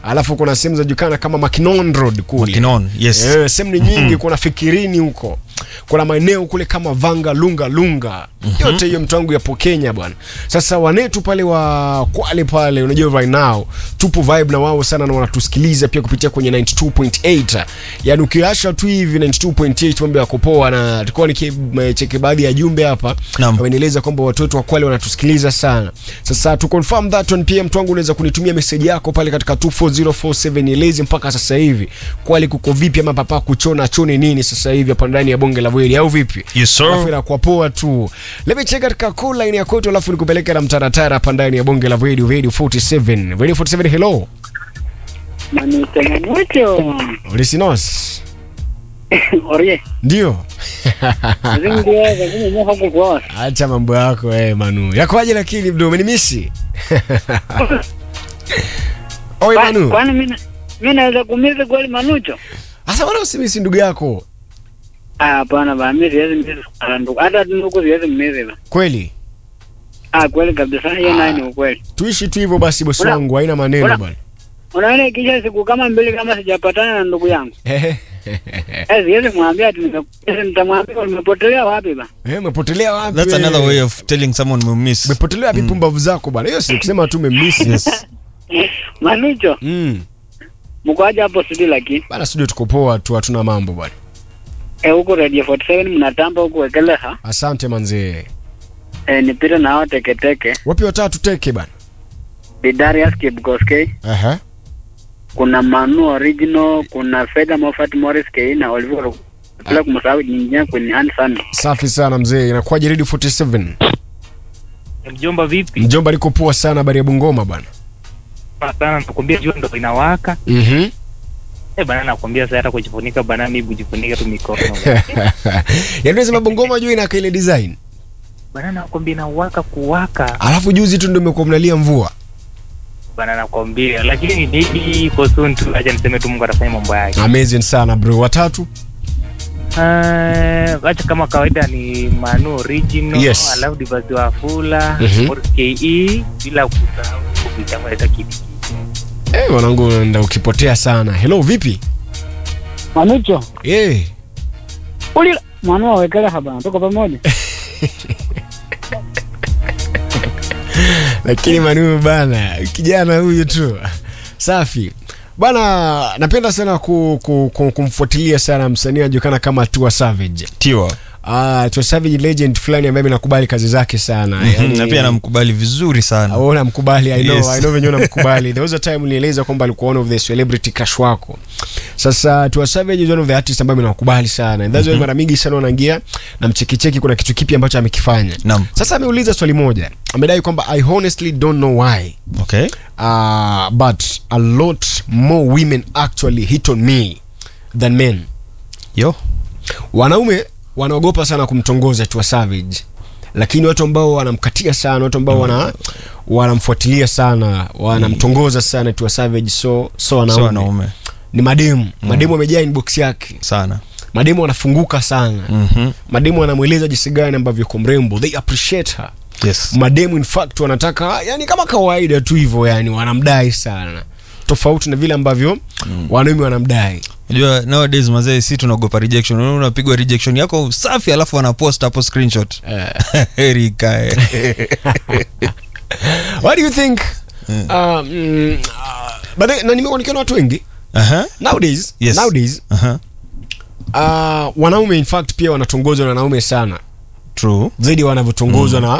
alafu kuna sehemu zinajulikana kama Mackinon Road kule Mackinon, yes. Eh, sehemu ni nyingi kuna Fikirini huko kuna maeneo kule kama Vanga Lunga Lunga yote hiyo mtu wangu yapo Kenya bwana sasa wanetu pale wa Kwale pale unajua right now tupo vibe na wao sana na wanatusikiliza pia kupitia kwenye 92.8 yani ukiasha tu hivi 92.8 mambo yako poa na tulikuwa nikicheki baadhi ya jumbe hapa Naam. wamenieleza kwamba watoto wa Kwale wanatusikiliza sana sasa to confirm that one pia mtu wangu unaweza kunitumia message yako pale katika 24047 nieleze mpaka sasa hivi Kwale kuko vipi ama papa kuchona chone nini sasa hivi hapa ndani ya bonge la Bweri au vipi Yes, sir. Alafu inakuwa poa tu let me check katika call line ya kwetu alafu nikupeleke na mtaratara hapa ndani ya bonge la Bweri Radio 47 Radio 47 hello Manitema mucho. Ulisinos Orie. ndio Zingi ya kwenye nyoka kukua. acha mambo yako eh Manu yakoaje lakini bro umenimisi Oi Manu Kwani mimi mimi naweza kumiza kweli manucho? Asa wala usimisi ndugu yako Ah, hapana ba mimi siwezi miza kwa ndugu. Hata ndugu siwezi miza ba. kweli Ah, kweli kabisa hiyo nayo ni ukweli. tuishi tu hivyo basi bosi Una- wangu haina maneno una- bwana Unaona ikisha siku kama mbili kama sijapatana na ndugu yangu. Eh, siwezi mwambia ati nimekuja nitamwambia nimepotelea wapi ba. Eh, umepotelea wapi That's wewe? another way of telling someone we miss. umepotelea wapi pumbavu zako bwana hiyo si kusema tu umemisi Yes. Manucho, mm. mko aje hapo studio lakini? bana studio tuko poa tu hatuna mambo bwana Eh, huko Radio 47 mnatamba huko wekeleha. asante manzee Eh, nipite na hao teketeke. wapi watatu teke bana Bidarius Kipkoskei. Aha. kuna Manu Original, kuna Fedha Moffat Morris K na Oliver bila kumsahau jinjia kwenye Ansan. safi sana mzee inakuwaje radio 47 Mjomba vipi? mjomba liko poa sana habari ya bungoma bwana Sana nakwambia jua ndo inawaka. Mhm. Eh bana nakwambia sasa hata kujifunika bana mimi kujifunika tu mikono. yaani unasema bungoma juu ina ile design bana nakwambia inawaka kuwaka. alafu juzi tu ndio mmekuwa mnalia mvua Bana nakwambia lakini maybe for soon tu acha niseme tu Mungu atafanya mambo yake. amazing sana bro watatu Ah, acha kama kawaida ni Manu Original, Yes. alafu Divazi wa Fula, Mhm. Morris KE bila kusahau kupitia hata kitu. eh mwanangu nda ukipotea sana hello vipi Manucho, eh ulila Manu awekeleha bana, tuko pamoja. lakini Manu bana, kijana huyu tu safi bana. Napenda sana ku, ku, ku, kumfuatilia sana msanii anajulikana kama Tua Savage. Tiwa. Ah, Tua Savage legend fulani ambaye nakubali kazi zake sana Mhm, na pia namkubali vizuri sana. au namkubali I know, Yes. I know venyewe namkubali. There was a time nilieleza kwamba alikuwa one of the celebrity crush wako. Sasa Tua Savage is one of the artists ambaye nakubali sana. And that's why mara mingi sana wanaingia na mchekicheki kuna kitu kipi ambacho amekifanya. Naam. Sasa ameuliza swali moja. Amedai kwamba I honestly don't know why Okay. uh, but a lot more women actually hit on me than men. Yo. Wanaume wanaogopa sana kumtongoza Tua Savage, lakini watu ambao wanamkatia sana, watu ambao wana wanamfuatilia sana, wanamtongoza sana Tua Savage, so so wanaume, So wanaume ni mademu mademu wamejaa inbox yake, sana. mademu wanafunguka sana Mhm. mademu wanamweleza jinsi gani ambavyo yuko mrembo, they appreciate her Yes. mademu in fact wanataka yani kama kawaida tu hivyo yani wanamdai sana tofauti na vile ambavyo wanaume wanamdai Unajua nowadays mazee si tunaogopa rejection. Unaona unapigwa rejection yako safi alafu wanapost hapo screenshot. Heri ikae. what do you think um, mm, uh, but then, na nimekuwa nikiona watu wengi Aha. nowadays Yes. nowadays Aha. uh, wanaume in fact pia wanatongozwa na wanaume sana True. zaidi wanavyotongozwa na